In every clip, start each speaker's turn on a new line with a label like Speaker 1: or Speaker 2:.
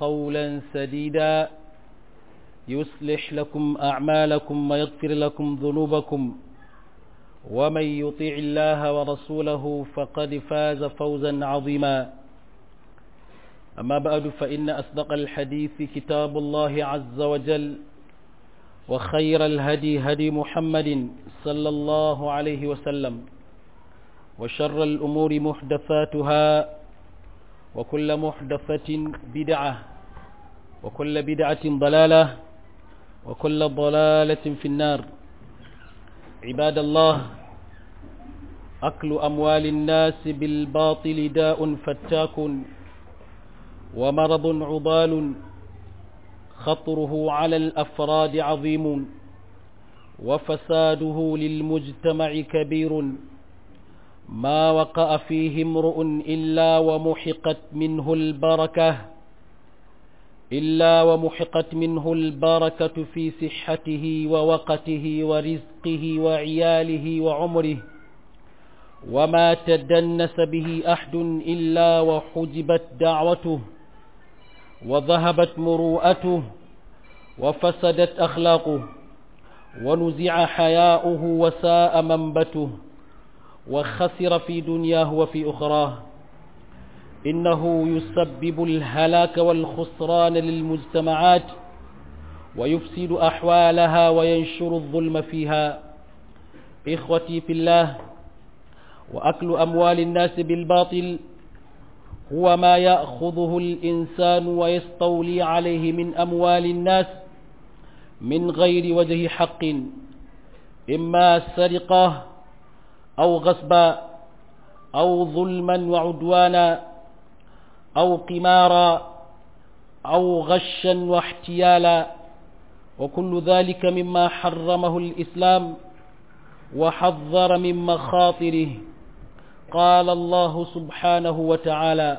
Speaker 1: قولا سديدا يصلح لكم أعمالكم ويغفر لكم ذنوبكم ومن يطيع الله ورسوله فقد فاز فوزا عظيما أما بعد فإن أصدق الحديث كتاب الله عز وجل وخير الهدي هدي محمد صلى الله عليه وسلم وشر الأمور محدثاتها وكل محدثة بدعة وكل بدعة ضلالة وكل ضلالة في النار عباد الله أكل أموال الناس بالباطل داء فتاك ومرض عضال خطره على الأفراد عظيم وفساده للمجتمع كبير ما وقع فيه امرؤ إلا ومحقت منه البركة إلا ومحقت منه البركة في صحته ووقته ورزقه وعياله وعمره وما تدنس به أحد إلا وحجبت دعوته وذهبت مروءته وفسدت أخلاقه ونزع حياؤه وساء منبته وخسر في دنياه وفي أخراه إنه يسبب الهلاك والخسران للمجتمعات ويفسد أحوالها وينشر الظلم فيها إخوتي في الله وأكل أموال الناس بالباطل هو ما يأخذه الإنسان ويستولي عليه من أموال الناس من غير وجه حق إما سرقة أو غصبا أو ظلما وعدوانا أو قمارا أو غشا واحتيالا وكل ذلك مما حرمه الإسلام وحذر من مخاطره قال الله سبحانه وتعالى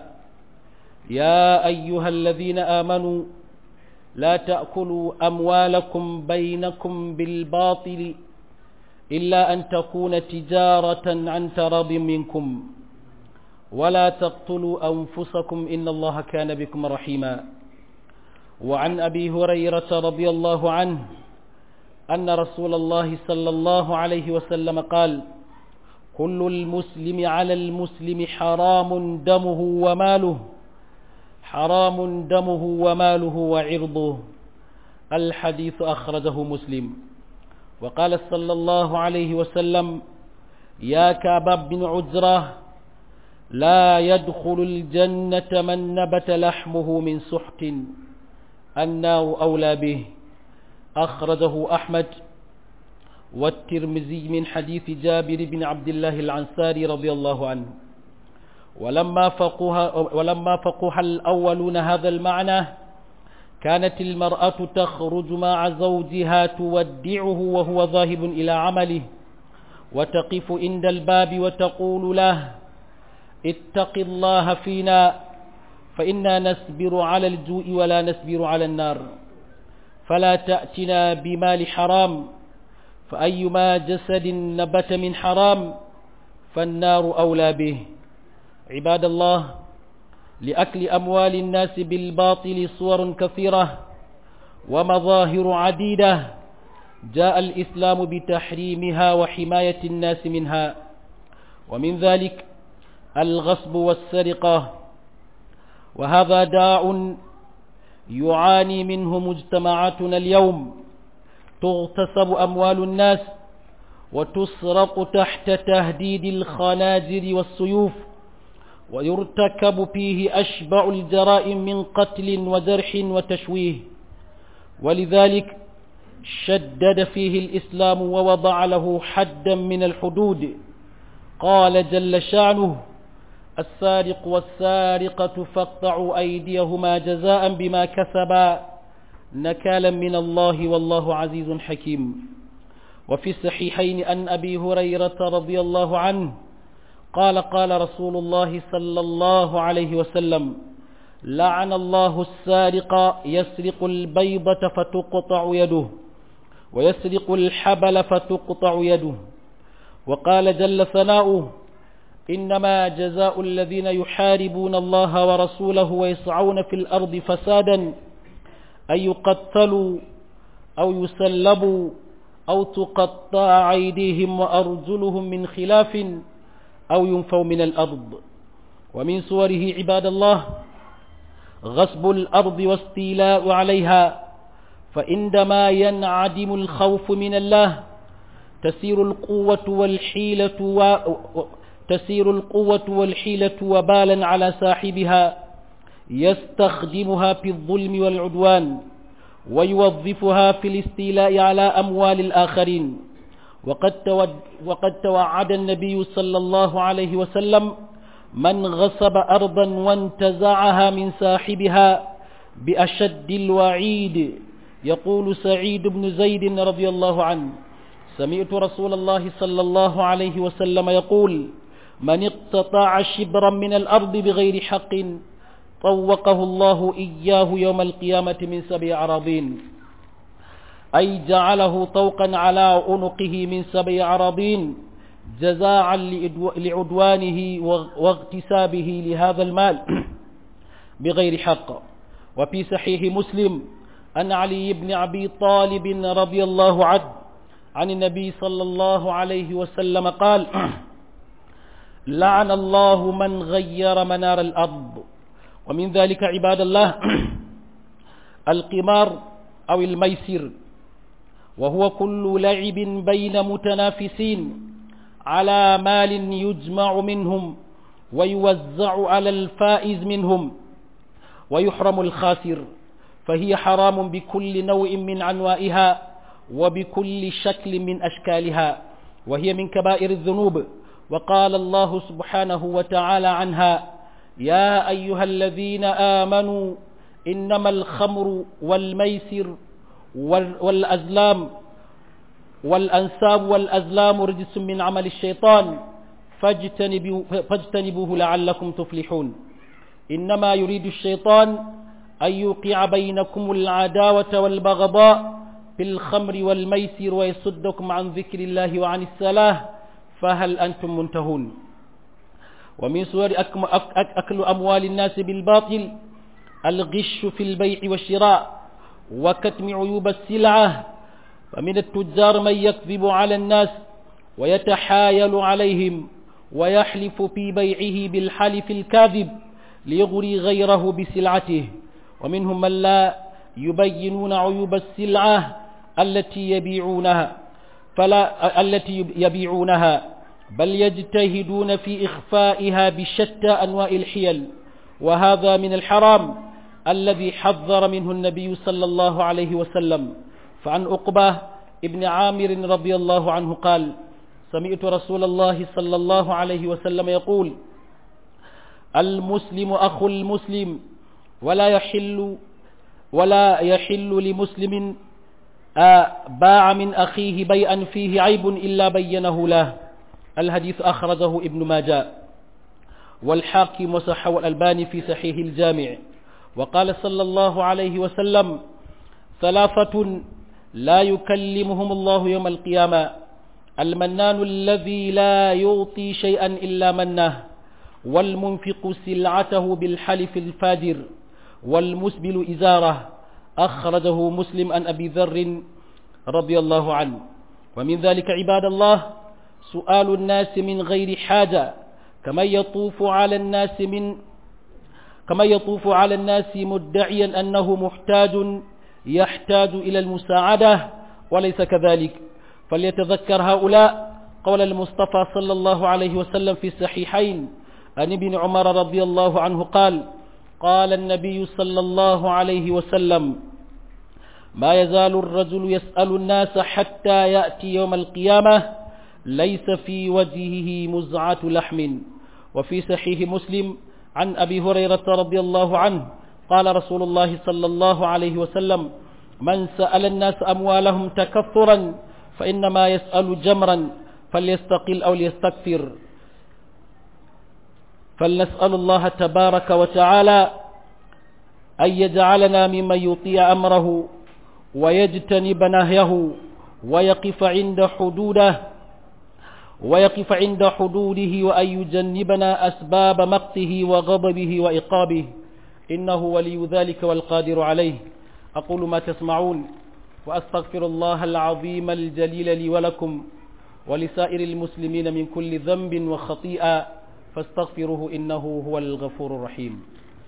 Speaker 1: يا أيها الذين آمنوا لا تأكلوا أموالكم بينكم بالباطل إلا أن تكون تجارة عن تراض منكم ولا تقتلوا أنفسكم إن الله كان بكم رحيما وعن أبي هريرة رضي الله عنه أن رسول الله صلى الله عليه وسلم قال كل المسلم على المسلم حرام دمه وماله حرام دمه وماله وعرضه الحديث أخرجه مسلم وقال صلى الله عليه وسلم يا كعب بن عجرة لا يدخل الجنة من نبت لحمه من سحت النار أولى به أخرجه أحمد والترمذي من حديث جابر بن عبد الله العنساري رضي الله عنه ولما فقها, ولما فقها الأولون هذا المعنى كانت المرأة تخرج مع زوجها تودعه وهو ذاهب إلى عمله وتقف عند الباب وتقول له اتق الله فينا فإنا نسبر على الجوء ولا نسبر على النار فلا تأتنا بمال حرام فأيما جسد نبت من حرام فالنار أولى به عباد الله لأكل أموال الناس بالباطل صور كثيرة ومظاهر عديدة جاء الإسلام بتحريمها وحماية الناس منها ومن ذلك الغصب والسرقة وهذا داع يعاني منه مجتمعاتنا اليوم تغتصب أموال الناس وتسرق تحت تهديد الخناجر والسيوف ويرتكب فيه أشبع الجرائم من قتل وجرح وتشويه ولذلك شدد فيه الإسلام ووضع له حدا من الحدود قال جل شعنه السارق والسارقة فاقطعوا أيديهما جزاء بما كسبا نكالا من الله والله عزيز حكيم وفي الصحيحين أن أبي هريرة رضي الله عنه قال قال رسول الله صلى الله عليه وسلم لعن الله السارق يسرق البيضة فتقطع يده ويسرق الحبل فتقطع يده وقال جل ثناؤه إنما جزاء الذين يحاربون الله ورسوله ويسعون في الأرض فسادا أن يقتلوا أو يسلبوا أو تقطع أيديهم وأرجلهم من خلاف أو ينفوا من الأرض ومن صوره عباد الله غصب الأرض واستيلاء عليها فعندما ينعدم الخوف من الله تسير القوة والحيلة و... تسير القوة والحيلة وبالا على صاحبها يستخدمها في الظلم والعدوان ويوظفها في الاستيلاء على أموال الآخرين وقد, تود وقد توعد النبي صلى الله عليه وسلم من غصب أرضا وانتزعها من صاحبها بأشد الوعيد يقول سعيد بن زيد رضي الله عنه سمعت رسول الله صلى الله عليه وسلم يقول من اقتطع شبرا من الأرض بغير حق طوقه الله إياه يوم القيامة من سبع عراضين أي جعله طوقا على عنقه من سبع عراضين جزاعا لعدوانه واغتسابه لهذا المال بغير حق وفي صحيح مسلم أن علي بن أبي طالب رضي الله عنه عن النبي صلى الله عليه وسلم قال لعن الله من غير منار الأرض ومن ذلك عباد الله القمار أو الميسر وهو كل لعب بين متنافسين على مال يجمع منهم ويوزع على الفائز منهم ويحرم الخاسر فهي حرام بكل نوع من عنوائها وبكل شكل من أشكالها وهي من كبائر الذنوب وقال الله سبحانه وتعالى عنها يا أيها الذين آمنوا إنما الخمر والميسر والأزلام والأنساب والأزلام رجس من عمل الشيطان فاجتنبوه, فاجتنبوه لعلكم تفلحون إنما يريد الشيطان أن يوقع بينكم العداوة والبغضاء في الخمر والميسر ويصدكم عن ذكر الله وعن الصلاة فهل أنتم منتهون ومن صور أكل أموال الناس بالباطل الغش في البيع والشراء وكتم عيوب السلعة فمن التجار من يكذب على الناس ويتحايل عليهم ويحلف في بيعه بالحلف الكاذب ليغري غيره بسلعته ومنهم من لا يبينون عيوب السلعة التي يبيعونها فلا التي يبيعونها بل يجتهدون في إخفائها بشتى أنواع الحيل وهذا من الحرام الذي حذر منه النبي صلى الله عليه وسلم فعن أقبة ابن عامر رضي الله عنه قال سمعت رسول الله صلى الله عليه وسلم يقول المسلم أخو المسلم ولا يحل ولا يحل لمسلم باع من أخيه بيئا فيه عيب إلا بينه له الحديث أخرجه ابن ماجه والحاكم وصحه الألباني في صحيح الجامع وقال صلى الله عليه وسلم ثلاثة لا يكلمهم الله يوم القيامة المنان الذي لا يعطي شيئا إلا منه والمنفق سلعته بالحلف الفاجر والمسبل إزاره أخرجه مسلم عن أبي ذر رضي الله عنه ومن ذلك عباد الله سؤال الناس من غير حاجة كما يطوف على الناس من كما يطوف على الناس مدعيا أنه محتاج يحتاج إلى المساعدة وليس كذلك فليتذكر هؤلاء قول المصطفى صلى الله عليه وسلم في الصحيحين عن ابن عمر رضي الله عنه قال قال النبي صلى الله عليه وسلم ما يزال الرجل يسأل الناس حتى يأتي يوم القيامة ليس في وجهه مزعة لحم وفي صحيح مسلم عن أبي هريرة رضي الله عنه قال رسول الله صلى الله عليه وسلم من سأل الناس أموالهم تكثرا فإنما يسأل جمرا فليستقل أو ليستكثر فلنسأل الله تبارك وتعالى أن يجعلنا ممن يطيع أمره ويجتنب نهيه ويقف عند حدوده ويقف عند حدوده وأن يجنبنا أسباب مقته وغضبه وإقابه إنه ولي ذلك والقادر عليه أقول ما تسمعون وأستغفر الله العظيم الجليل لي ولكم ولسائر المسلمين من كل ذنب وخطيئة فاستغفروه إنه هو الغفور الرحيم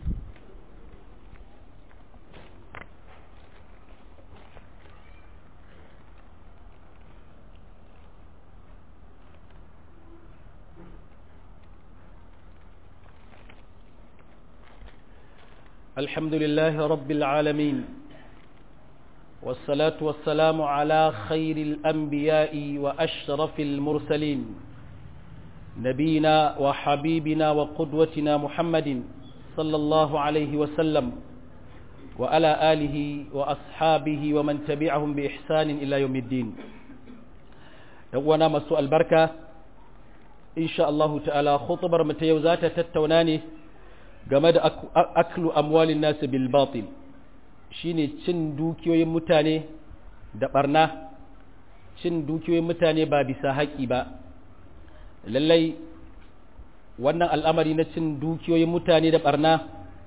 Speaker 1: الحمد لله رب العالمين والصلاة والسلام على خير الأنبياء وأشرف المرسلين نبينا وحبيبنا وقدوتنا محمد صلى الله عليه وسلم وعلى آله وأصحابه ومن تبعهم بإحسان إلى يوم الدين وانا مسوء البركة إن شاء الله تعالى خطبر متيوزات تتوناني game da aklu amwalin nasu bil batil shine cin dukiyoyin mutane da barna cin dukiyoyin mutane ba bisa haƙi ba lallai wannan al'amari na cin dukiyoyin mutane da barna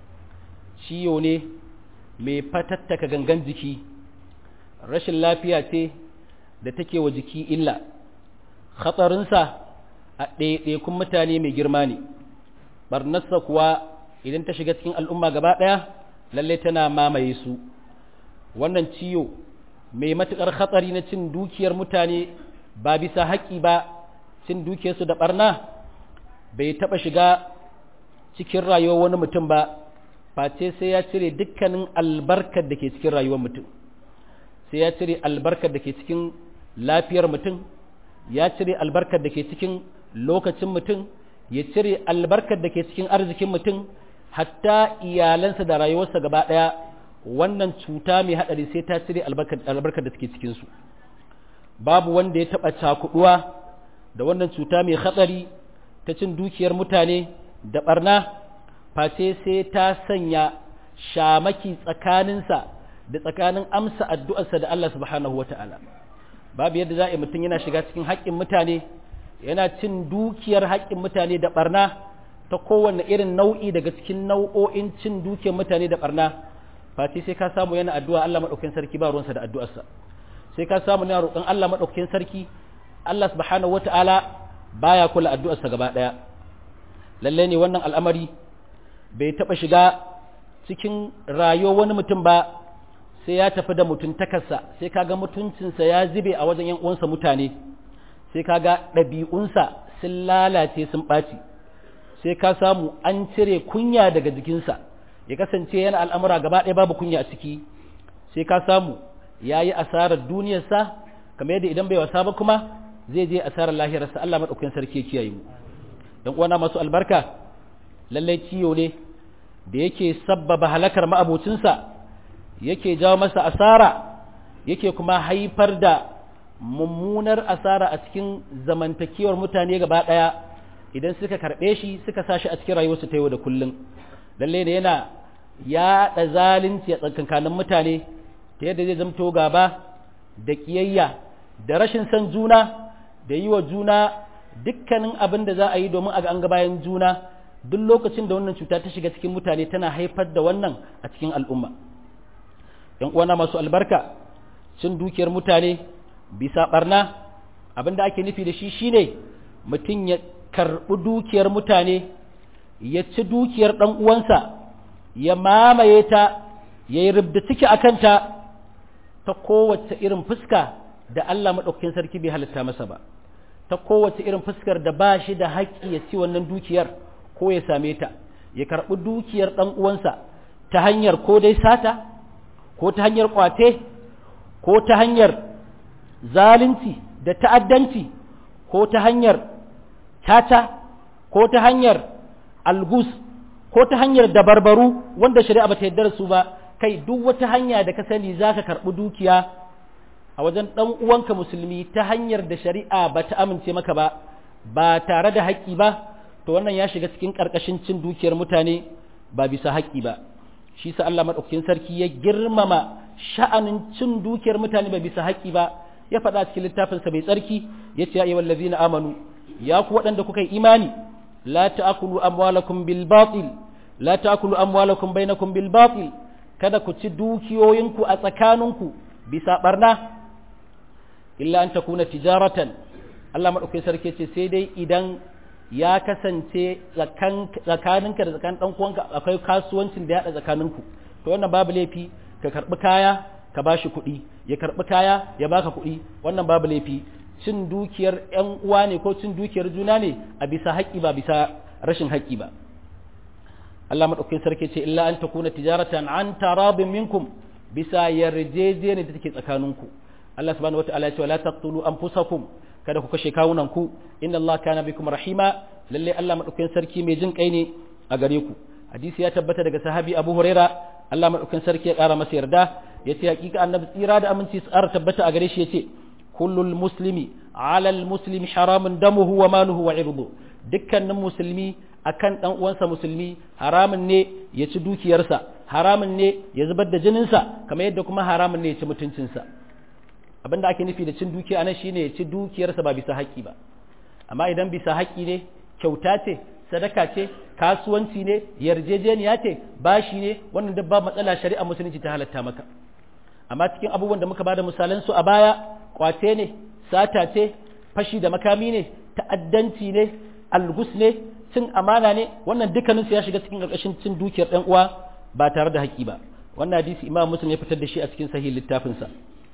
Speaker 1: ciyo ne mai fatattaka gangan jiki rashin lafiya ce da take wa jiki illa hatsarinsa a ɗaiɗaikun mutane mai girma ne barnarsa kuwa idan ta shiga cikin al'umma gaba ɗaya lalle tana mamaye su wannan ciyo mai matuƙar hatsari na cin dukiyar mutane ba bisa haƙƙi ba cin dukiyarsu da ɓarna bai taɓa shiga cikin rayuwar wani mutum ba face sai ya cire dukkanin albarkar da ke cikin rayuwar mutum sai ya cire albarkar da ke cikin lafiyar mutum ya cire albarkar da ke cikin lokacin mutum ya cire albarkar da ke cikin arzikin mutum hatta iyalansa da rayuwarsa gaba ɗaya wannan cuta mai haɗari sai ta cire albarkar da take cikinsu babu wanda ya taɓa cakuɗuwa da wannan cuta mai hatsari ta cin dukiyar mutane da ɓarna face sai ta sanya shamaki tsakaninsa da tsakanin amsa addu'arsa da Allah subhanahu wa ta'ala babu yadda za a yi mutum yana shiga cikin haƙƙin mutane yana cin dukiyar haƙƙin mutane da ɓarna ta kowane irin nau'i daga cikin nau'o'in cin dukiyar mutane da ɓarna fati sai ka samu yana addu'a Allah maɗaukakin sarki ba ruwansa da addu'arsa sai ka samu yana roƙon Allah maɗaukakin sarki Allah subhanahu wata'ala baya kula addu'arsa gaba ɗaya lalle ne wannan al'amari bai taɓa shiga cikin rayuwar wani mutum ba sai ya tafi da mutuntakarsa sai kaga mutuncinsa ya zube a wajen yan uwansa mutane sai kaga ɗabi'unsa sun lalace sun ɓaci sai ka samu an cire kunya daga jikinsa ya kasance yana al'amura gaba ɗaya babu kunya a ciki sai ka samu ya yi asarar duniyarsa kamar yadda idan bai wasa ba kuma zai je asarar lahirarsa Allah maɗaukakin sarki ya kiyaye mu dan uwana masu albarka lallai ciyo ne da yake sabbaba halakar ma'abocinsa yake jawo masa asara yake kuma haifar da mummunar asara a cikin zamantakewar mutane gaba ɗaya idan suka karɓe shi suka sa shi a cikin rayuwarsu ta yau da kullum lalle ne yana yaɗa zalunci a tsakankanin mutane ta yadda zai zamto gaba da ƙiyayya da rashin san juna da yi wa juna dukkanin abin da za a yi domin a ga an ga bayan juna duk lokacin da wannan cuta ta shiga cikin mutane tana haifar da wannan a cikin al'umma ‘yan uwana masu albarka cin dukiyar mutane bisa barna abin da ake nufi da shi shine mutum ya karɓi dukiyar mutane ya ci dukiyar ɗan uwansa ya mamaye ta ya yi rubda ciki a kanta ta kowace irin fuska da Allah maɗaukakin sarki bai halitta masa ba ta kowace irin fuskar da ba shi da haƙƙi ya ci wannan dukiyar ko ya same ta ya karɓi dukiyar ɗan uwansa ta hanyar ko dai sata ko ta hanyar ƙwate ko ta hanyar zalunci da ta'addanci ko ta hanyar tata ko ta hanyar algus ko ta hanyar dabarbaru wanda shari'a bata yarda da su ba kai duk wata hanya da ka sani zaka karɓi dukiya a wajen ɗan uwanka musulmi ta hanyar da shari'a bata amince maka ba ba tare da haƙƙi ba to wannan ya shiga cikin ƙarƙashin cin dukiyar mutane ba bisa haƙƙi ba shi sa Allah madaukakin sarki ya girmama sha'anin cin dukiyar mutane ba bisa haƙƙi ba ya faɗa cikin littafinsa mai tsarki ya ce ya ayyuhal ladzina amanu ya ku waɗanda kuka yi imani la ta'kulu amwalakum bil batil la ta'kulu amwalakum bainakum bil batil kada ku ci dukiyoyinku a tsakaninku bisa barna illa an takuna tijaratan Allah madaukakin sarki ce sai dai idan ya kasance tsakaninka da tsakanin dan uwanka akwai kasuwancin da ya haɗa tsakaninku to wannan babu laifi ka karbi kaya ka bashi kuɗi ya karbi kaya ya baka kuɗi wannan babu laifi cin dukiyar ƴan uwa ne ko cin dukiyar juna ne a bisa haƙƙi ba bisa rashin haƙƙi ba Allah madaukakin sarki ce illa an takuna tijaratan an tarabin minkum bisa yarjejeniya da take tsakaninku Allah subhanahu wataala ya ce la taqtulu anfusakum kada ku kashe kawunan ku inna Allah kana bikum rahima lalle Allah madaukakin sarki mai jin kai ne a gare ku hadisi ya tabbata daga sahabi Abu Huraira Allah madaukakin sarki ya kara masa yarda yace hakika annabi tsira da aminci su ƙara tabbata a gare shi yace kullul muslimi ala al muslimi haramun damuhu wa maluhu wa irdu dukkanin musulmi akan dan uwansa musulmi haramun ne ya ci dukiyarsa haramun ne ya zubar da jininsa kamar yadda kuma haramun ne ya ci mutuncinsa abinda ake nufi da cin dukiya anan shine ya ci dukiyarsa ba bisa haƙƙi ba amma idan bisa haƙƙi ne kyauta ce sadaka ce kasuwanci ne yarjejeniya ce bashi ne wannan duk ba matsala shari'a musulunci ta halatta maka amma cikin abubuwan da muka bada misalan su a baya kwace ne sata ce fashi da makami ne ta'addanci ne algus ne cin amana ne wannan dukkanin su ya shiga cikin ƙarƙashin cin dukiyar ɗan uwa ba tare da haƙƙi ba wannan hadisi imam muslim ya fitar da shi a cikin sahih littafinsa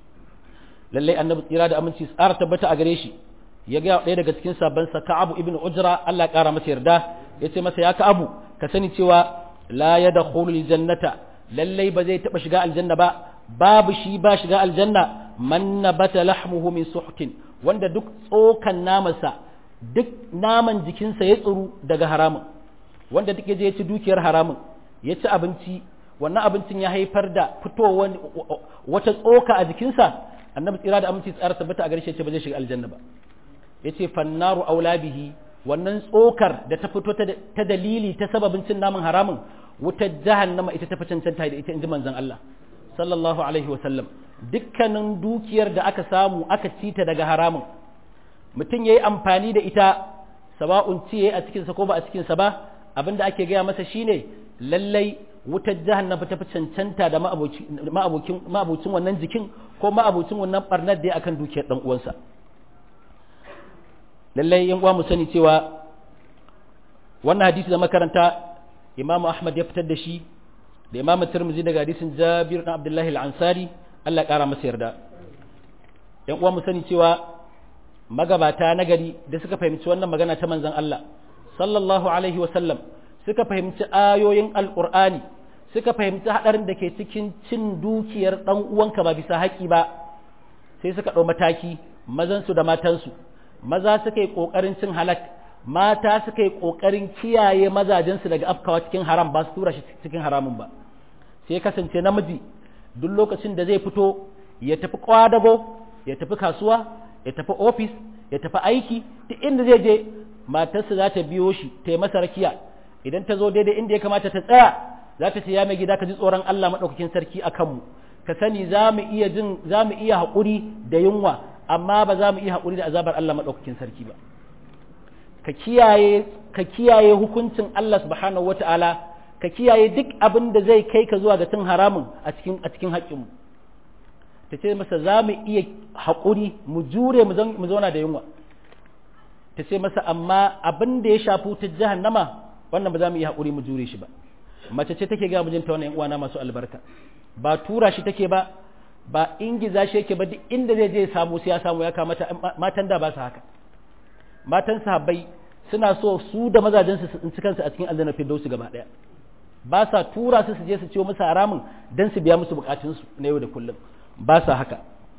Speaker 1: lallai annabi tsira da aminci tsara tabbata a gare shi ya ga ɗaya daga cikin sabban sa Ka'abu ibn Ujra Allah ƙara masa yarda yace masa ya Ka'abu ka sani cewa la yadkhulul jannata lallai ba zai taba shiga aljanna ba babu shi ba shiga aljanna man nabata lahmuhu min suhtin wanda duk tsokan namansa duk naman jikinsa ya tsuru daga haramun wanda duk je ya ci dukiyar haramun ya ci abinci wannan abincin ya haifar da fitowar wata tsoka a jikinsa annabi tsira da aminci tsara tabbata a garshe ce ba zai shiga aljanna ba yace fannaru aula bihi wannan tsokar da ta fito ta dalili ta sababin cin naman haramun wutar jahannama ita ta fi cancanta da ita inji manzon Allah sallallahu alaihi wa sallam dukkanin dukiyar da aka samu aka ci ta daga haramun mutum yayi amfani da ita sawa'un ci yayi a cikin sa ko ba a cikin sa ba abinda ake gaya masa shine lallai wutar jahannama ta fi cancanta da ma'abocin wannan jikin ko ma'abocin wannan barnar da ya akan dukiyar dan uwansa lallai yan uwa mu sani cewa wannan hadisi da makaranta imamu ahmad ya fitar da shi da imamu tirmizi daga hadisin jabir dan abdullahi al-ansari Allah kara masa yarda yan uwa mu sani cewa magabata na gari da suka fahimci wannan magana ta manzon Allah sallallahu alaihi wa sallam suka fahimci ayoyin alqur'ani suka fahimci hadarin da ke cikin cin dukiyar dan uwanka ba bisa haƙi ba sai suka ɗau mataki mazansu da matansu maza suka yi ƙoƙarin cin halak mata suka yi ƙoƙarin kiyaye mazajensu daga afkawa cikin haram ba su tura shi cikin haramun ba sai kasance namiji duk lokacin da zai fito ya tafi kwadago ya tafi kasuwa ya tafi ofis ya tafi aiki duk inda zai je matarsa za ta biyo shi ta yi masa rakiya idan ta zo daidai inda ya kamata ta tsaya za ta ce ya mai gida ka ji tsoron Allah maɗaukakin sarki a kanmu ka sani za mu iya jin za mu iya haƙuri da yunwa amma ba za mu iya haƙuri da azabar Allah maɗaukakin sarki ba ka kiyaye ka kiyaye hukuncin Allah subhanahu wata'ala ka kiyaye duk abin da zai kai ka zuwa ga cin haramun a cikin a cikin haƙƙinmu ta ce masa za mu iya haƙuri mu jure mu zauna da yunwa ta ce masa amma abin da ya shafi ta jahannama wannan ba za mu iya haƙuri mu jure shi ba mace ce take ga mijinta wannan uwana masu albarka ba tura shi take ba ba ingiza shi yake ba duk inda zai je samu sai ya samu ya kamata matan da ba su haka matan sahabbai suna so su da mazajen su tsinci kansu a cikin aljanna firdausi gaba daya ba sa tura su su je su ciwo musu haramun dan su biya musu bukatun su na yau da kullum ba sa haka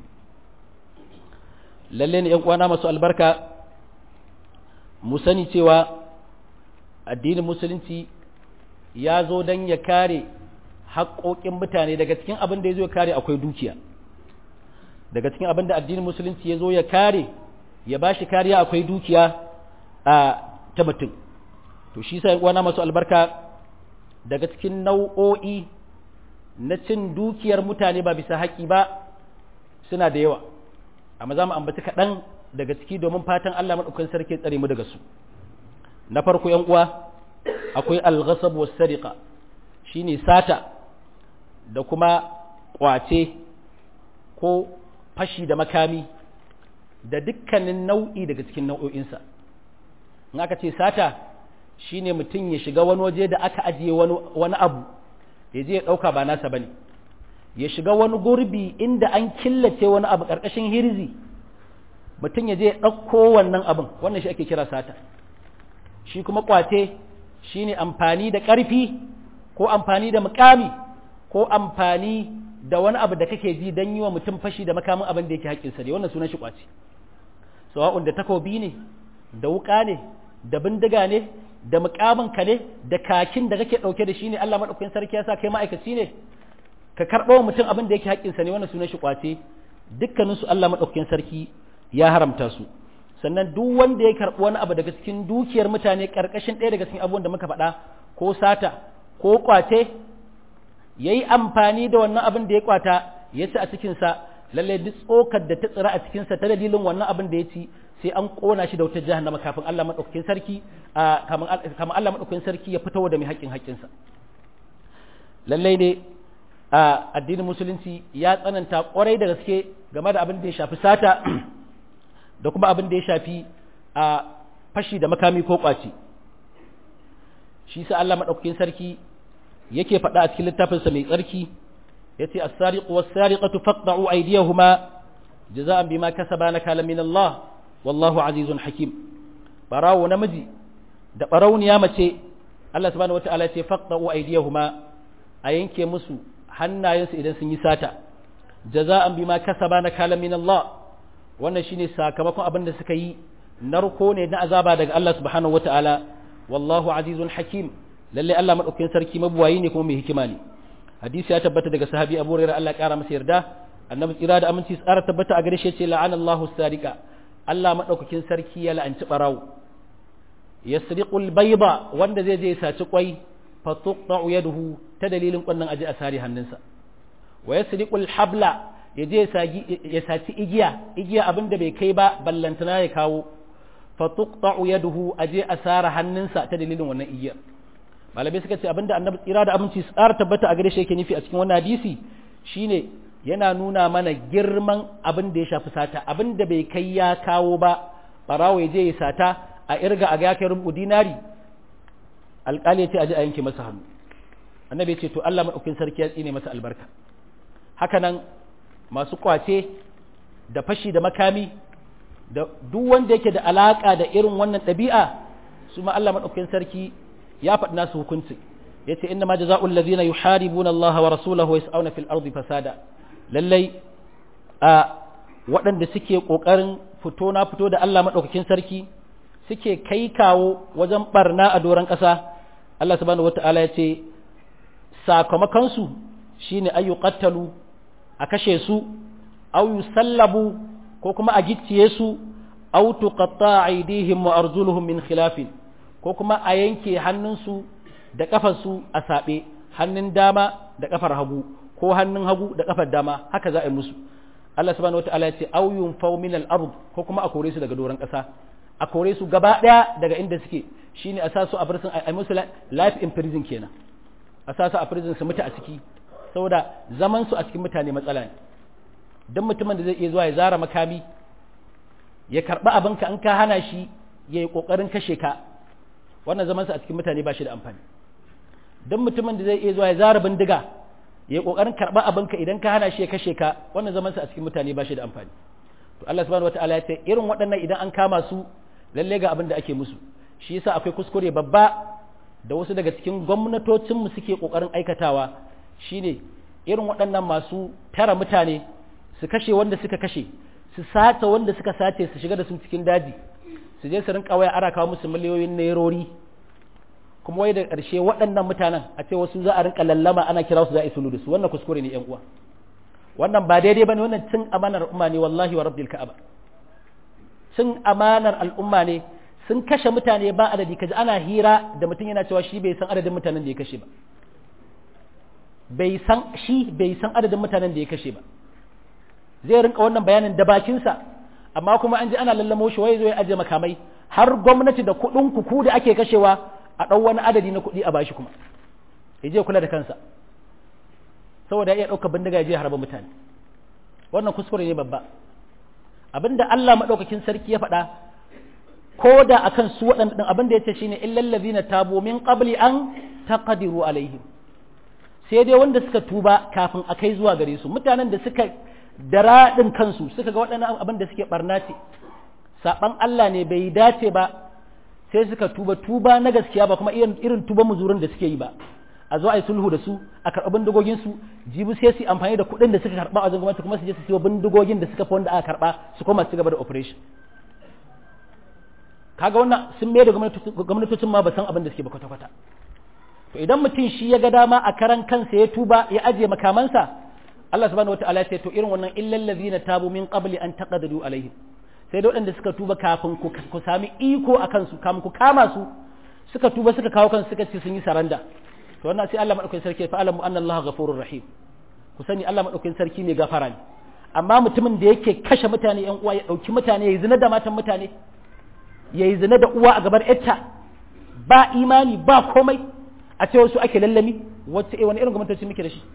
Speaker 1: lalle ne yan uwana masu albarka mu sani cewa addinin musulunci ya zo don ya kare haƙoƙin mutane daga cikin abin da ya zo ya kare akwai dukiya daga cikin abin da addinin musulunci ya zo ya kare ya ba shi kariya akwai dukiya a ta mutum to shi sa uwana masu albarka daga cikin nau'o'i na cin dukiyar mutane ba bisa haƙi ba suna da yawa amma za mu ambaci kaɗan daga ciki domin fatan Allah maɗaukakin sarki tsare mu daga su na farko yan uwa akwai al-ghasab was sariqa shine sata da kuma kwace ko fashi da makami da dukkanin nau'i daga cikin nau'o'insa in aka ce sata shine mutum ya shiga wani waje da aka ajiye wani abu ya je ya ɗauka ba nasa bane ya shiga wani gurbi inda an killace wani abu ƙarƙashin hirzi mutum ya je ya ɗauko wannan abin wannan shi ake kira sata shi kuma kwace shine amfani da ƙarfi ko amfani da mukami ko amfani da wani abu da kake ji don yi wa mutum fashi da makamin abin da yake haƙƙinsa ne wannan sunan shi kwace sawa'un da takobi ne da wuƙa ne da bindiga ne da mukamin ka ne da kakin da kake ɗauke da shi ne Allah maɗaukakin sarki ya sa kai ma'aikaci ne ka karɓo mutum abin da yake haƙƙinsa ne wannan sunan shi kwace dukkaninsu Allah maɗaukakin sarki ya haramta su sannan duk wanda ya karɓi wani abu daga cikin dukiyar mutane ƙarƙashin ɗaya daga cikin abubuwan da muka faɗa ko sata ko kwace ya yi amfani da wannan abin da ya kwata ya ci a cikinsa lallai duk tsokar da ta tsira a cikinsa ta dalilin wannan abin da ya ci sai an ƙona shi da wutar jahannama kafin Allah maɗaukakin sarki kamar Allah maɗaukakin sarki ya fito da mai haƙƙin haƙƙinsa lallai ne a addinin musulunci ya tsananta ƙwarai da gaske game da abin da ya shafi sata da kuma abin da ya shafi a fashi da makami ko ƙwace shi sa Allah maɗaukakin sarki yake faɗa a cikin littafinsa mai tsarki ya ce as-sariqu was-sariqatu faqta'u aydiyahuma jaza'an bima kasaba nakala min Allah wallahu azizun hakim barawo namiji da barauniya mace Allah subhanahu wata'ala ya ce faqta'u aydiyahuma a yanke musu hannayensu idan sun yi sata jaza'an bima kasaba nakala min Allah wannan shine sakamakon abin da suka yi narko ne na azaba daga Allah subhanahu wata'ala wallahu azizun hakim lalle Allah madaukakin sarki mabuwayi ne kuma mai hikima ne hadisi ya tabbata daga sahabi Abu Hurairah Allah ya kara masa yarda annabi tsira da aminci tsara tabbata a gare shi yace la'ana Allahu sariqa Allah madaukakin sarki ya la'anci barawo yasriqul bayda wanda zai je ya saci kwai fa tuqta'u yaduhu ta dalilin kwannan aje a sari hannunsa wa yasriqul habla ya je ya saci igiya igiya abinda bai kai ba ballantana ya kawo fa tuqta'u yaduhu aje a sara hannunsa ta dalilin wannan igiyar malamai suka ce abinda annabi tsira da aminci tsara tabbata a gare shi yake nufi a cikin wannan hadisi shine yana nuna mana girman abin da ya shafi sata abin da bai kai ya kawo ba barawo ya je ya sata a irga a ga ya kai rubu dinari alƙali ya ce a je a yanke masa hannu annabi ya ce to Allah madaukakin sarki ya tsine masa albarka haka nan masu kwace da fashi da makami da duk wanda yake da alaka da irin wannan ɗabi'a su ma Allah madaukakin sarki ya faɗi nasu hukunci yace inna ma jazaa'ul ladhina yuharibuna Allah wa rasulahu wa yas'una fil ardi fasada lallai a waɗanda suke ƙoƙarin fito na fito da Allah madaukakin sarki suke kai kawo wajen barna a doron ƙasa Allah subhanahu wata'ala ya ce sakamakon su shine ayyuqattalu a kashe su aw yusallabu ko kuma a gicciye su aw tuqatta aydihim wa arjuluhum min khilafin ko kuma a yanke hannunsu da ƙafarsu a saɓe hannun dama da ƙafar hagu ko hannun hagu da ƙafar dama haka za a yi musu Allah subhanahu wataala ya ce aw yunfaw min al-ard ko kuma a kore su daga doron ƙasa a kore su gaba ɗaya daga inda suke shine a sa su a prison a musu life in prison kenan a sa su a prison su mutu a ciki saboda zaman su a cikin mutane matsala ne dan mutumin da zai iya zuwa ya zara makami ya karɓi abinka in ka hana shi ya yi ƙoƙarin kashe ka wannan zamansa a cikin mutane ba shi da amfani don mutumin da zai iya zuwa ya zara bindiga ya yi ƙoƙarin karɓar abinka idan ka hana shi ya kashe ka wannan zamansa a cikin mutane ba shi da amfani to Allah subhanahu wataala ya ce irin waɗannan idan an kama su lalle ga abin da ake musu shi yasa akwai kuskure babba da wasu daga cikin gwamnatocin mu suke ƙoƙarin aikatawa shine irin waɗannan masu tara mutane su kashe wanda suka kashe su sace wanda suka sace su shiga da su cikin daji su je su rinka waya ana kawo musu miliyoyin nairori kuma wai da ƙarshe waɗannan mutanen a ce wasu za a rinka lallama ana kira su za a yi sulu da su wannan kuskure ne yan uwa wannan ba daidai bane wannan cin amanar al'umma ne wallahi wa rabbil ka'aba cin amanar al'umma ne sun kashe mutane ba adadi kaji ana hira da mutum yana cewa shi bai san adadin mutanen da ya kashe ba bai san shi bai san adadin mutanen da ya kashe ba zai rinka wannan bayanin da bakinsa amma kuma an ji ana lallamo shi wai zo ya aje makamai har gwamnati da kuɗin kuku da ake kashewa a ɗau wani adadi na kuɗi a bashi kuma ya je kula da kansa saboda ya iya ɗaukar bindiga ya je harba mutane wannan kuskure ne babba abinda Allah maɗaukakin sarki ya faɗa ko da akan su waɗanda abin da ya ce shine illal ladina tabu min qabli an taqdiru alaihim sai dai wanda suka tuba kafin a kai zuwa gare su mutanen da suka daradin kansu suka ga waɗannan abin da suke barna ce saban Allah ne bai dace ba sai suka tuba tuba na gaskiya ba kuma irin tuba muzurin da suke yi ba a zo a yi sulhu da su a karɓi bindigogin su jibi sai su amfani da kuɗin da suka karɓa a wajen gwamnati kuma su je su siyo bindigogin da suka fi wanda aka karɓa su koma su gaba da operation kaga wannan sun mai da gwamnatocin ma ba san abin da suke ba kwata-kwata to idan mutum shi ya ga dama a karan kansa ya tuba ya ajiye makamansa Allah subhanahu wataala ya ce to irin wannan illal ladina tabu min qabli an taqaddu alaihim sai da waɗanda suka tuba kafin ku sami iko a kansu kafin ku kama su suka tuba suka kawo kansu suka ce sun yi saranda to wannan sai Allah madaukakin sarki fa alamu anna Allah ghafurur rahim ku sani Allah madaukakin sarki ne gafara ne amma mutumin da yake kashe mutane yan uwa ya dauki mutane ya zina da matan mutane ya yi zina da uwa a gabar yarta ba imani ba komai a ce wasu ake lallami wacce wani irin gwamnatoci muke da shi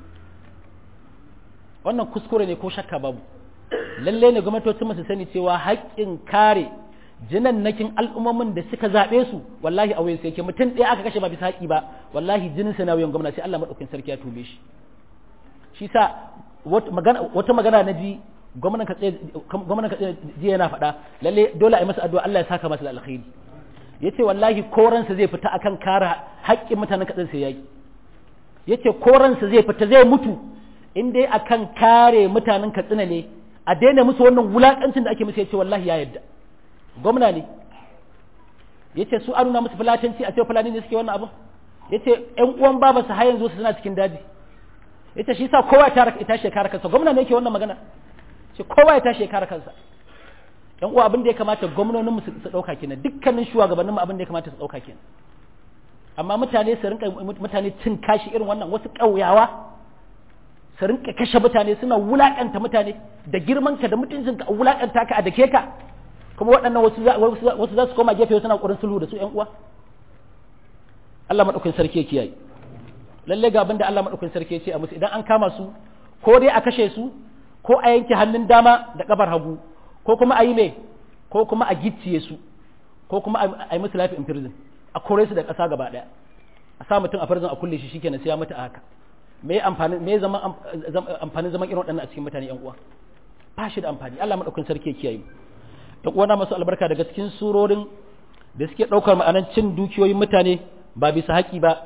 Speaker 1: wannan kuskure ne ko shakka babu lalle ne gwamnatocin su sani cewa haƙƙin kare jinan nakin al'ummomin da suka zaɓe su wallahi a wayansu yake mutum ɗaya aka kashe ba bisa haƙi ba wallahi jinin sa na wuyan gwamnati sai Allah madaukakin sarki ya tube shi shi sa wata magana na ji gwamnan katse jiya yana faɗa lalle dole a yi masa addu'a Allah ya saka masa da alkhairi yace wallahi koransa zai fita akan kare haƙƙin mutanen katsin sai yaki yace koransa zai fita zai mutu in dai akan kare mutanen katsina ne a daina musu wannan wulakancin da ake musu yace wallahi ya yadda gwamna ne yace su an nuna musu fulatanci a ce fulani ne suke wannan abu yace ƴan uwan baba su har yanzu su suna cikin daji yace shi sa kowa ya tashi kare kansa gwamna ne yake wannan magana ce kowa ya tashi ya kare kansa yan uwa abin da ya kamata gwamnonin mu su dauka kenan dukkanin shugabannin mu abin da ya kamata su dauka kenan amma mutane su rinka mutane cin kashi irin wannan wasu kauyawa su rinka kashe mutane suna wulakanta mutane da girman ka da mutuncin ka a wulakanta ka a dake ka kuma waɗannan wasu wasu za su koma gefe suna ƙoƙarin sulhu da su yan uwa Allah madaukakin sarki ya kiyaye lalle ga abin da Allah madaukakin sarki ya ce a musu idan an kama su ko dai a kashe su ko a yanke hannun dama da kafar hagu ko kuma a yi mai ko kuma a gicciye su ko kuma a yi musu life in prison a kore su da ƙasa gaba ɗaya a sa mutum a prison a kulle shi shikenan sai ya mutu a haka me amfani me zama amfanin zaman irin waɗannan a cikin mutane yan uwa ba shi da amfani Allah madaukakin sarki ya kiyaye da uwana masu albarka daga cikin surorin da suke ɗaukar ma'anan cin dukiyoyin mutane ba bisa haƙi ba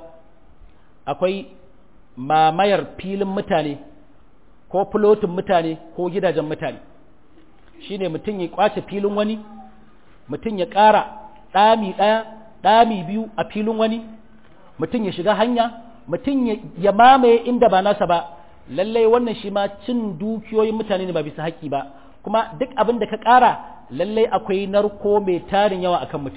Speaker 1: akwai mamayar filin mutane ko fulotin mutane ko gidajen mutane shine mutum ya kwace filin wani mutum ya ƙara ɗami ɗaya ɗami biyu a filin wani mutum ya shiga hanya mutum ya mamaye inda ba nasa ba lallai wannan shi ma cin dukiyoyin mutane ne ba bisa haƙƙi ba kuma duk abin da ka ƙara lallai akwai narko mai tarin yawa akan mutum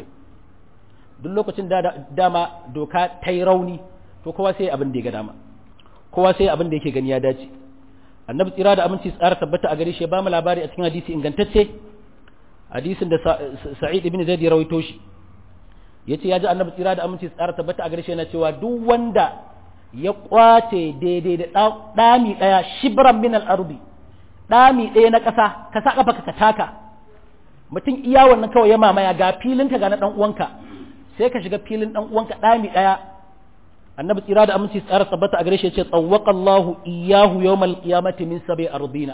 Speaker 1: duk lokacin da dama doka ta yi rauni to kowa sai abin da ya ga dama kowa sai abin da yake gani ya dace annabi tsira da aminci tsara tabbata a gare shi ya ba mu labari a cikin hadisi ingantacce hadisin da sa'id ibn zaid ya rawaito shi yace ya ji annabi tsira da aminci tsara tabbata a gare shi yana cewa duk wanda ya kwace daidai da dami daya shibran min al-ardi dami daya na kasa ka sa kafa ka taka mutum iya wannan kawai ya mamaya ga filin ka ga na dan uwanka sai ka shiga filin dan uwanka dami daya annabi tsira da aminci tsara tabbata a gare shi ya ce tsawwaka Allahu iyahu yawmal qiyamati min sabi ardina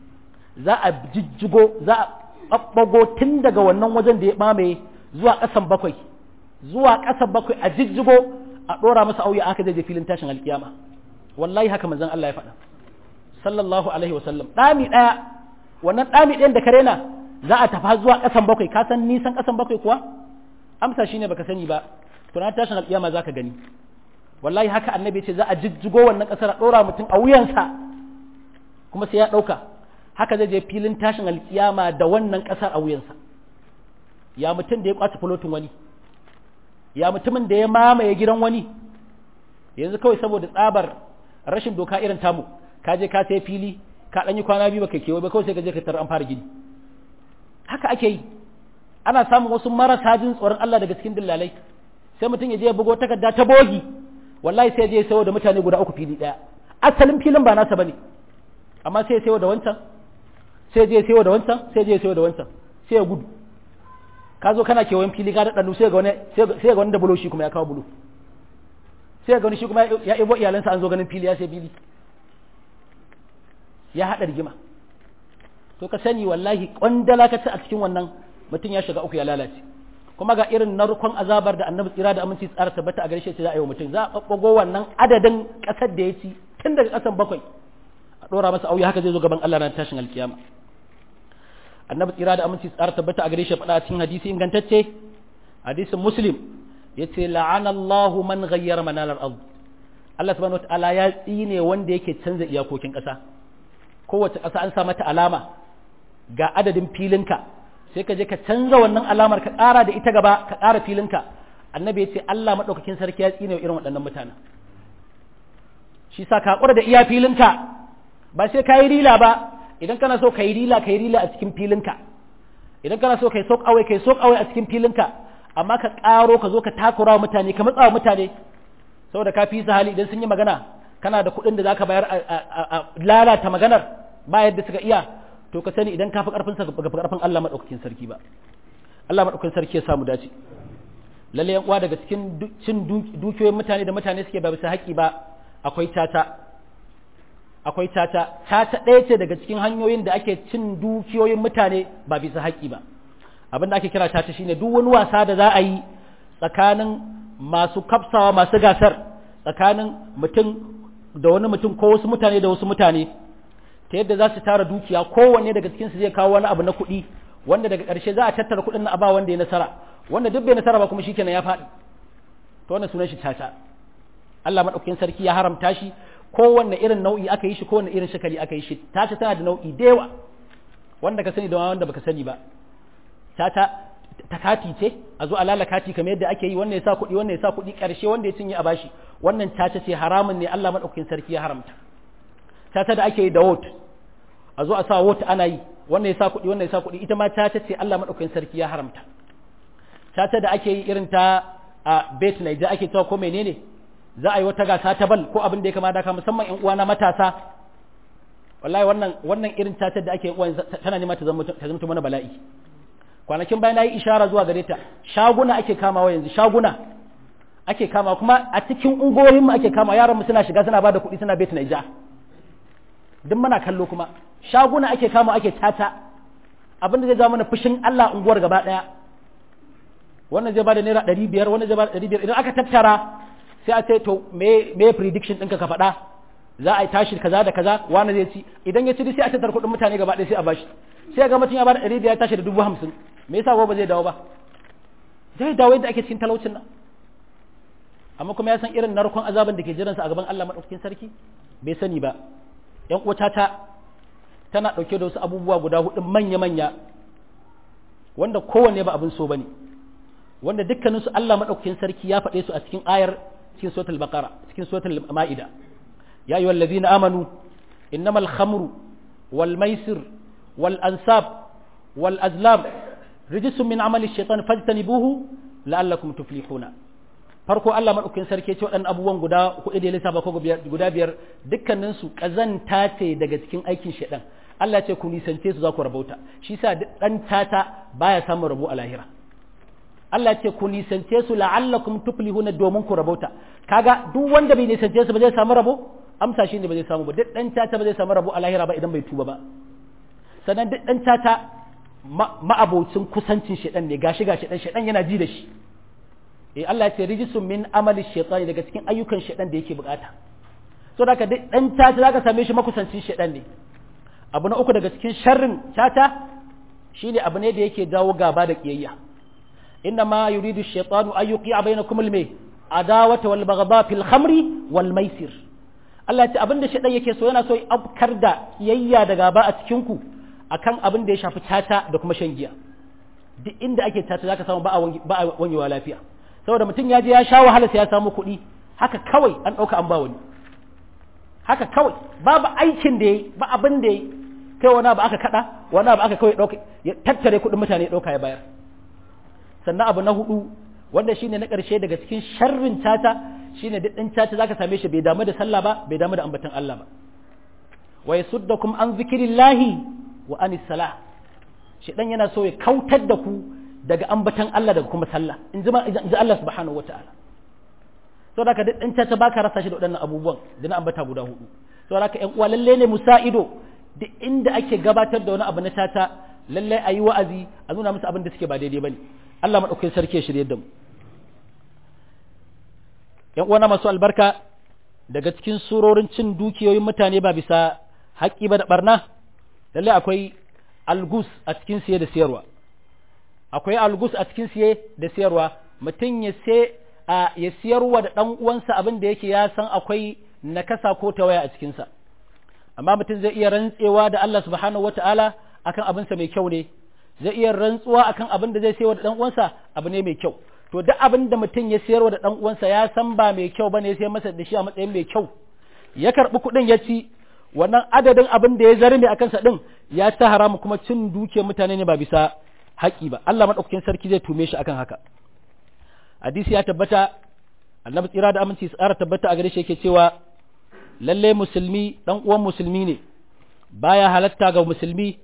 Speaker 1: za a jijjigo za a babbago tun daga wannan wajen da ya mamaye zuwa kasan bakwai zuwa kasan bakwai a jijjigo a dora masa auya aka je filin tashin alkiyama wallahi haka manzon Allah ya faɗa sallallahu alaihi wasallam dami daya wannan dami ɗayan da ka rena za a tafa zuwa kasan bakwai ka san nisan kasan bakwai kuwa amsa shine baka sani ba to na tashin alkiyama zaka gani wallahi haka annabi ce za a jijjigo wannan kasar a ɗora mutum a wuyansa kuma sai ya ɗauka haka zai je filin tashin alkiyama da wannan kasar a wuyansa ya mutum da ya kwace fulotin wani ya mutumin da ya mamaye gidan wani yanzu kawai saboda tsabar rashin doka irin tamu ka je ka sai fili ka ɗan yi kwana biyu baka kewaye ba kawai sai ka je ka tarar an fara gini haka ake yi ana samun wasu marasa jin tsoron Allah daga cikin dillalai sai mutum ya je ya bugo takarda ta bogi wallahi sai je ya sayo da mutane guda uku fili daya asalin filin ba nasa bane amma sai ya sayo da wancan sai je ya sayo da wancan sai je ya sayo da wancan sai ya gudu ka zo kana kewayen fili ka daɗa sai ga wani sai ga wani da bulo shi kuma ya kawo bulo sai ga wani shi kuma ya ibo iyalansa an zo ganin fili ya sai fili ya haɗa rigima to ka sani wallahi kwandala ka ci a cikin wannan mutum ya shiga uku ya lalace kuma ga irin narkon azabar da annabi tsira da aminci tsara tabbata a gare shi za a yi wa mutum za a ɓaɓɓago wannan adadin ƙasar da ya ci tun daga ƙasan bakwai a ɗora masa auya haka zai zo gaban Allah ran tashin alkiyama annabi tsira da aminci tsara tabbata a gare shi faɗa cikin hadisi ingantacce hadisin muslim ya ce la'ana Allahu man ghayyara manalar ard Allah subhanahu wataala ya tsine wanda yake canza iyakokin ƙasa kowace ƙasa an sa mata alama ga adadin filinka sai ka je ka canza wannan alamar ka ƙara da ita gaba ka ƙara filinka annabi ya ce Allah maɗaukakin sarki ya tsine irin waɗannan mutanen shi sa ka haƙura da iya filinka ba sai ka yi rila ba idan kana so ka yi rila ka yi rila a cikin filinka idan kana so ka yi sok awai ka yi sok awai a cikin filinka amma ka ƙaro ka zo ka takura wa mutane ka matsa wa mutane saboda ka fi hali idan sun yi magana kana da kuɗin da za ka bayar a lalata maganar ba yadda suka iya to ka sani idan ka fi ƙarfin sa ga ƙarfin Allah maɗaukakin sarki ba Allah maɗaukakin sarki ya samu dace lalle yan uwa daga cikin cin dukiyoyin mutane da mutane suke ba bisa haƙƙi ba akwai tata akwai tata tata ɗaya ce daga cikin hanyoyin da ake cin dukiyoyin mutane ba bisa haƙƙi ba abin da ake kira tata shine duk wani wasa da za a yi tsakanin masu kafsawa masu gasar tsakanin mutum da wani mutum ko wasu mutane da wasu mutane ta yadda za su tara dukiya kowanne daga cikin su zai kawo wani abu na kuɗi wanda daga ƙarshe za a tattara kuɗin na aba wanda ya nasara wanda duk bai nasara ba kuma shikenan ya faɗi to wannan sunan shi tata Allah madaukakin sarki ya haramta shi kowanne irin nau'i aka yi shi kowanne irin shakali aka yi shi tata tana da nau'i da yawa wanda ka sani da wanda baka sani ba tata ta kati ce a zo a lala kati kamar yadda ake yi wannan ya sa kuɗi wannan ya sa kuɗi ƙarshe wanda ya cinye a bashi wannan tata ce haramun ne Allah madaukakin sarki ya haramta tata da ake yi da wot a zo a sa wot ana yi wannan ya sa kuɗi wannan ya sa kuɗi ita ma tata ce Allah madaukakin sarki ya haramta tata da ake yi irin ta a bet Niger ake cewa ko menene za a yi wata gasa ta bal ko abin da ya kama da ka musamman ƴan uwana matasa wallahi wannan wannan irin tata da ake uwan tana nema ta zama ta zama mana bala'i kwanakin bayan nayi ishara zuwa gare ta shaguna ake kamawa yanzu shaguna ake kama kuma a cikin ungoyin mu ake kama yaran mu suna shiga suna bada kuɗi suna bet Niger duk muna kallo kuma shaguna ake kama ake tata abin da zai zama mana fushin Allah unguwar gaba daya wannan zai bada naira ɗari biyar wannan zai bada ɗari biyar idan aka tattara sai a ce to me me prediction ɗinka ka faɗa za a yi tashi kaza da kaza wani zai ci idan ya ci sai a tattara kuɗin mutane gaba ɗaya sai a bashi sai ga mutum ya bada ɗari biyar tashi da dubu hamsin me yasa ba zai dawo ba zai dawo yadda ake cikin talaucin nan amma kuma ya san irin narkon azaban da ke jiransa a gaban Allah madaukakin sarki bai sani ba yan uwata ta tana ɗauke da wasu abubuwa guda hudu manya-manya wanda kowanne ba abin so bane wanda dukkaninsu Allah madaukakin sarki ya faɗe su a cikin ayar cikin suratul baqara cikin suratul ma'ida ya ayyuhal ladzina amanu innamal khamru wal maisir wal ansab wal azlam rijsun min amali shaitan fajtanibuhu la'allakum tuflihuna farko Allah madaukakin sarki ya ce waɗannan abubuwan guda hudu da ya lissafa ko guda biyar dukkaninsu kazanta ce daga cikin aikin shaitan Allah ya ce ku nisance su za ku rabauta shi sa dan tata baya samun rabo a lahira Allah ce ku nisance su la'allakum tuflihuna domin ku rabauta kaga duk wanda bai nisance su ba zai samu rabo amsa shine ba zai samu ba duk dan tata ba zai samu rabo a lahira ba idan bai tuba ba sannan duk dan tata ma'abocin kusancin shedan ne gashi gashi dan shedan yana ji da shi eh Allah ya ce rijisun min amali shaytani daga cikin ayyukan shedan da yake bukata so da ka duk dan tata zaka same shi makusancin shedan ne abu na uku daga cikin sharrin tata shine abu ne da yake jawo gaba da kiyayya إنما يريد الشيطان أن يوقع بينكم المي عداوة والبغضاء في الخمر والميسر Allah ce abin da shaɗan yake so yana so ya afkar da kiyayya da gaba a cikinku akan abin da ya shafi tata da kuma shan giya duk inda ake tata zaka samu ba a wanyewa lafiya saboda mutum ya je ya sha wahala sai ya samu kuɗi haka kawai an ɗauka an ba wani haka kawai babu aikin da yayi ba abin da yayi kai wani abu aka kada wani abu aka kawai dauka ya tattare kuɗin mutane dauka ya bayar sannan abu na hudu wanda shine na ƙarshe daga cikin sharrin tata shine duk ɗin tata zaka same shi bai damu da sallah ba bai damu da ambaton Allah ba wa yasuddakum an zikrillahi wa anis salah shedan yana so ya kautar da ku daga ambaton Allah daga kuma sallah in ji Allah subhanahu wataala sau da ka duk ɗin ta baka rasa shi da waɗannan abubuwan da na ambata guda hudu sau da ka ƴan uwa lalle ne musa ido duk inda ake gabatar da wani abu na tata lalle a yi wa'azi a nuna musu abin da suke ba daidai ba ne Allah maɗaukakin sarki ya shirye da mu ƴan uwa na masu albarka daga cikin surorin cin dukiyoyin mutane ba bisa haƙƙi ba da ɓarna lalle akwai algus a cikin siye da siyarwa akwai algus a cikin siye da siyarwa mutum ya sai a ya siyarwa da ɗan uwansa abin da yake ya san akwai nakasa ko tawaya a cikinsa amma mutum zai iya rantsewa da Allah subhanahu wata'ala akan abinsa mai kyau ne zai iya rantsuwa akan abin da zai sayarwa da ɗan uwansa abu ne mai kyau to duk abin da mutum ya siyarwa da ɗan uwansa ya san ba mai kyau bane ya sayar masa da shi a matsayin mai kyau ya karɓi kuɗin ya ci wannan adadin abin da ya zarme a kansa ɗin ya ta haramu kuma cin dukiyar mutane ne ba bisa haƙi ba Allah maɗaukakin sarki zai tume shi akan haka hadisi ya tabbata annabi tsira da aminci tsara tabbata a gare shi yake cewa lalle musulmi dan uwan musulmi ne baya halatta ga musulmi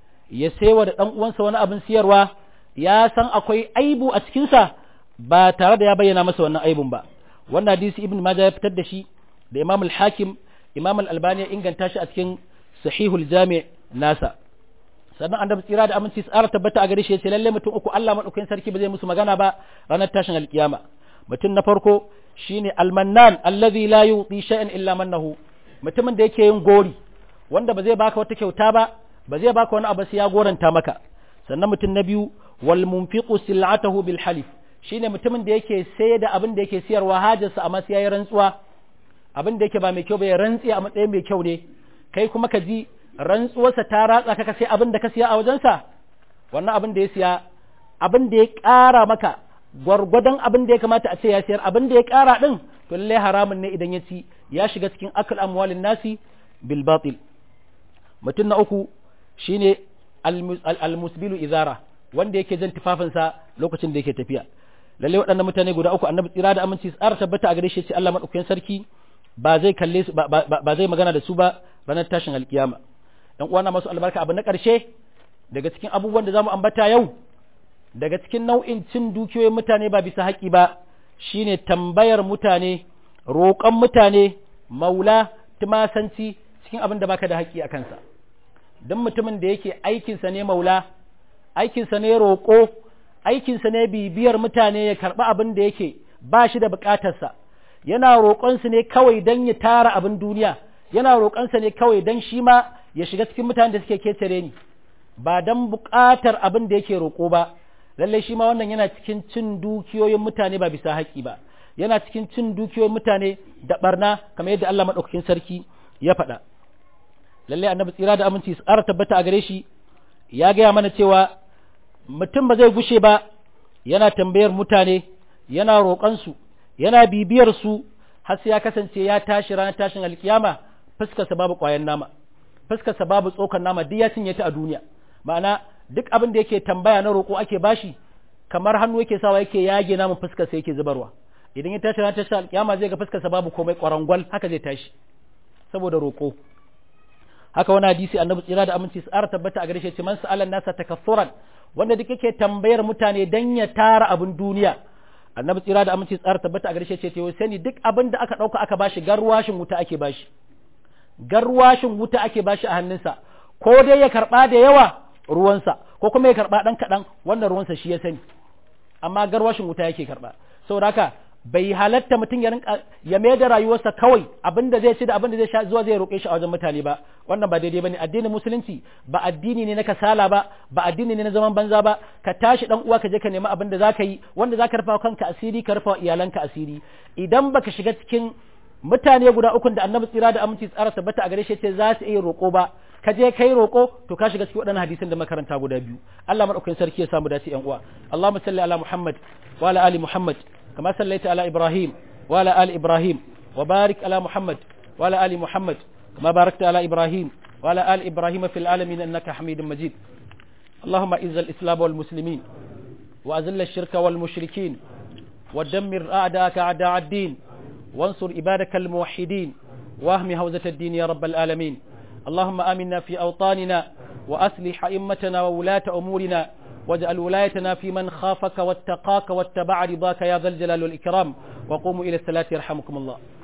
Speaker 1: ya saiwa da dan uwansa wani abin siyarwa ya san akwai aibu a cikinsa ba tare da ya bayyana masa wannan aibun ba wannan hadisi ibn majah ya fitar da shi da imam al-hakim imam al-albani ya inganta shi a cikin sahihul jami' nasa sannan annabi tsira da aminci tsara tabbata a gare shi yace lalle mutum uku Allah madaukakin sarki ba zai musu magana ba ranar tashin alkiyama mutum na farko shine almannan allazi la yuti shay'an illa mannahu mutumin da yake yin gori wanda ba zai baka wata kyauta ba ba zai baka wani abu sai ya goranta maka sannan mutum na biyu wal munfiqu sil'atahu bil halif shine mutumin da yake sai da abin da yake siyarwa hajarsa amma sai yayi rantsuwa abin da yake ba mai kyau ba ya rantsi a matsayin mai kyau ne kai kuma ka ji rantsuwarsa ta ratsa ka sai abin da ka siya a wajensa wannan abin da ya siya abin da ya ƙara maka gwargwadon abin da ya kamata a ce ya siyar abin da ya ƙara ɗin to lallai haramun ne idan ya ci ya shiga cikin akal amwalin nasi bil batil mutum na uku shine almusbilu izara wanda yake jan tufafinsa lokacin da yake tafiya lalle waɗannan mutane guda uku annabi tsira da aminci tsara tabbata a gare shi ce Allah madaukakin sarki ba zai kalle su ba zai magana da su ba ranar tashin alkiyama ɗan uwana masu albarka abu na ƙarshe daga cikin abubuwan da zamu ambata yau daga cikin nau'in cin dukiyoyin mutane ba bisa haƙi ba shine tambayar mutane roƙon mutane maula tumasanci cikin abin da baka da haƙi a kansa don mutumin da yake aikinsa ne maula aikinsa ne roƙo aikinsa ne bibiyar mutane ya karɓi abin da yake ba shi da buƙatarsa yana roƙonsu ne kawai don ya tara abin duniya yana roƙonsa ne kawai don shi ma ya shiga cikin mutanen da suke ketare ni ba don buƙatar abin da yake roƙo ba lallai shi ma wannan yana cikin cin dukiyoyin mutane ba bisa haƙƙi ba yana cikin cin dukiyoyin mutane da barna kamar yadda Allah maɗaukakin sarki ya faɗa lallai annabi tsira da aminci su ƙara tabbata a gare shi ya gaya mana cewa mutum ba zai gushe ba yana tambayar mutane yana roƙonsu yana bibiyar su har sai ya kasance ya tashi ranar tashin alkiyama fuskarsa babu ƙwayan nama fuskarsa babu tsokan nama duk ya cinye ta a duniya ma'ana duk abin da yake tambaya na roƙo ake bashi kamar hannu yake sawa yake yage namun fuskarsa yake zubarwa idan ya tashi ranar tashin alkiyama zai ga fuskarsa babu komai ƙwarangwal haka zai tashi saboda roƙo haka wani hadisi annabi tsira da aminci tsara tabbata a gare shi man sa'alan nasa takassuran wanda duk yake tambayar mutane dan ya tara abin duniya annabi tsira da aminci tsara tabbata a gare shi ce to sani duk abin da aka dauka aka bashi garwashin wuta ake bashi garwashin wuta ake bashi a hannunsa ko dai ya karba da yawa ruwansa ko kuma ya karba dan kadan wannan ruwansa shi ya sani amma garwashin wuta yake karba saboda haka bai halatta mutum ya rinka ya mai da rayuwarsa kawai abinda zai ci da abinda zai sha zuwa zai roƙe shi a wajen mutane ba wannan ba daidai bane addinin musulunci ba addini ne na kasala ba ba addini ne na zaman banza ba ka tashi dan uwa ka je ka nemi abin da zaka yi wanda zaka rufa kanka asiri ka rufa iyalanka asiri idan baka shiga cikin mutane guda uku da annabi tsira da aminci tsara tabbata a gare shi ce za su iya roƙo ba ka je kai roƙo to ka shiga cikin waɗannan hadisin da makaranta guda biyu Allah madaukakin sarki ya samu dace yan uwa Allahumma salli ala Muhammad wa ala ali Muhammad كما صليت على إبراهيم وعلى آل إبراهيم وبارك على محمد وعلى آل محمد كما باركت على إبراهيم وعلى آل إبراهيم في العالمين إنك حميد مجيد اللهم إز الإسلام والمسلمين وأذل الشرك والمشركين ودمر أعداءك أعداء الدين وانصر عبادك الموحدين واهم هوزة الدين يا رب العالمين اللهم آمنا في أوطاننا وأصلح أئمتنا وولاة أمورنا واجعل ولايتنا في من خافك واتقاك واتبع رضاك يا ذا الجلال والإكرام وقوموا إلى الصلاة يرحمكم الله